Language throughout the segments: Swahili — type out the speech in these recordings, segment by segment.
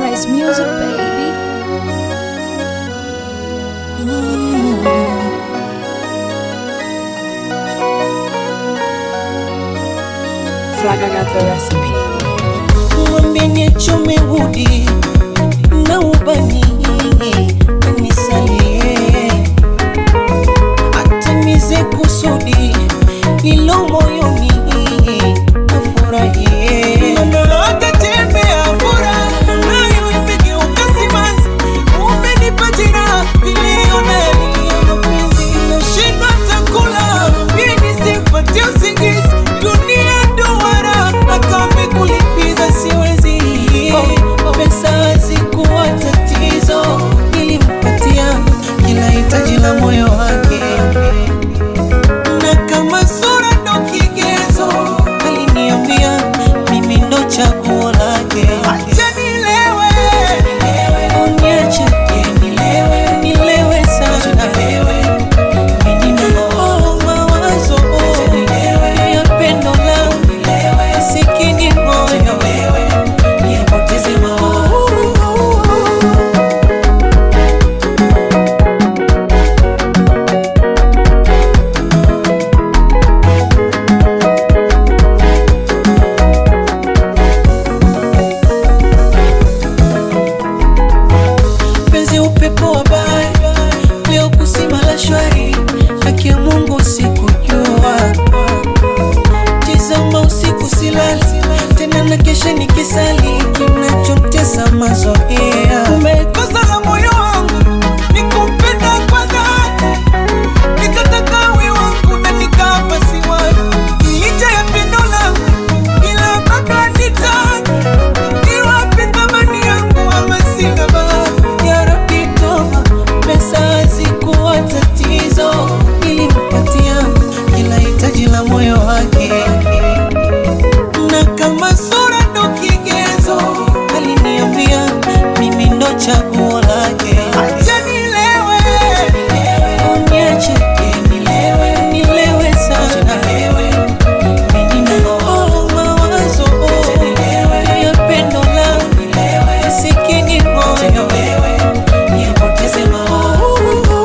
nice music, baby. Flag, I got the recipe. Mwambie niachome udi na ubani anisalie, atimize kusudi lilo moyoni afurahie. Moyo atatembea furaha nayo imegeuka simanzi, umenipa jina niliona yaliyo mapenzi, nashindwa chakula ili nisipate usingizi, dunia duara hata wamekulipiza siwezi. Pesa hazikuwa tatizo, nilimpatia kila hitaji la moyo wake na kama sura ndo kigezo, aliniambia mimi ndo chaguo lake. Acha nilewe, uniache nilewe, nilewe sana, Oh, mawazo ya pendo langu, masikini moyo nipoteze mawazo. penzi upepo wa bahari leo kusima la shwari haki ya mungu sikujua tizama usiku silali tena na kesha nikisali kinachotesa mazoea umekosa la moyo wangu nikupenda kwa dhati nikataka we wangu na nikapa siwani licha ya pendo langu ila bado nitaki niwape thamani yangu ama sina bahati ya Rabbi toba pesa hazikuwa tatizo nilimpatia kila hitaji la moyo wake na kama sura ndo kigezo aliniambia mimi ndo chaguo lake acha nilewe uniache nilewe nilewe sana Oh, mawazo ya pendo langu masikini moyo nipoteze mawazo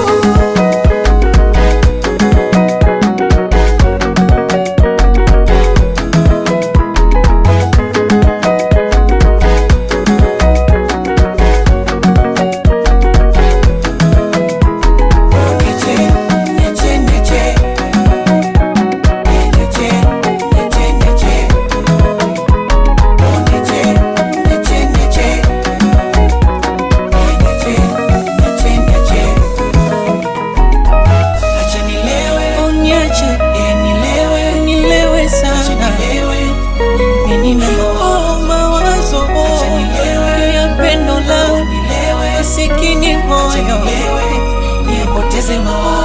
Onyeche, nilewe, nilewe sana. Oh, mawazo ya pendo langu masikini moyo nipoteze mawazo